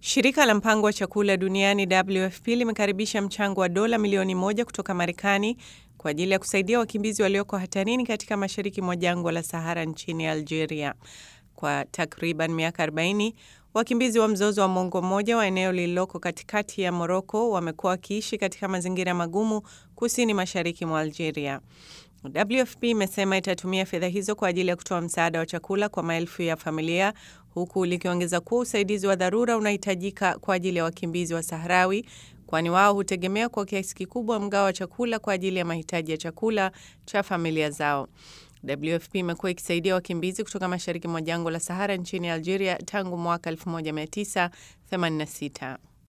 Shirika la mpango wa chakula duniani WFP limekaribisha mchango wa dola milioni moja kutoka Marekani kwa ajili ya kusaidia wakimbizi walioko hatarini katika mashariki mwa jangwa la Sahara nchini Algeria. Kwa takriban miaka 40 wakimbizi wa mzozo wa mwongo mmoja wa eneo lililoko katikati ya Moroko wamekuwa wakiishi katika mazingira magumu kusini mashariki mwa Algeria. WFP imesema itatumia fedha hizo kwa ajili ya kutoa msaada wa chakula kwa maelfu ya familia huku likiongeza kuwa usaidizi wa dharura unahitajika kwa ajili ya wakimbizi wa Sahrawi kwani wao hutegemea kwa kiasi kikubwa mgao wa chakula kwa ajili ya mahitaji ya chakula cha familia zao. WFP imekuwa ikisaidia wakimbizi kutoka mashariki mwa jangwa la Sahara nchini Algeria tangu mwaka 1986.